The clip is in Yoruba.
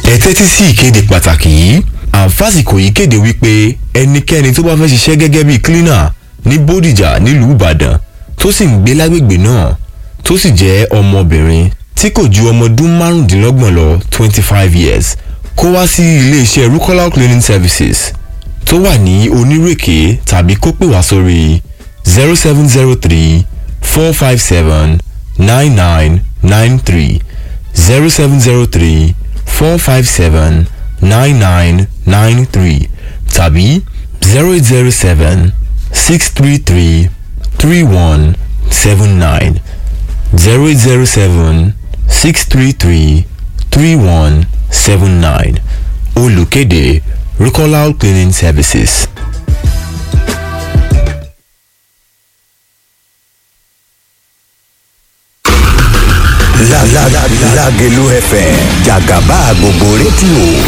ẹ tẹ́tí sí ìkéde pàtàkì yìí àǹfàsìkò yìí kéde wípé ẹnikẹ́ni tó bá fẹ́ ṣiṣẹ́ gẹ́gẹ́ bíi cleaner ní bódìjà nílùú ìbàdàn tó sì ń gbé lágbègbè náà tó sì jẹ́ ọmọbìnrin tí kò ju ọmọ ọdún márùndínlọ́gbọ̀n lọ twenty five years kó wá sí iléeṣẹ́ rukola cleaning services tó wà ní onírèké tàbí kó pè wá sórí zero seven zero three four five seven nine nine nine three zero seven zero three four five seven nine nine nine three tàbí zero eight zero seven six three three three one seven nine zero eight zero seven six three three three one seven nine olùkéde Rukolal cleaning services. Lágelú FM jàgàbá gbogbo rédíò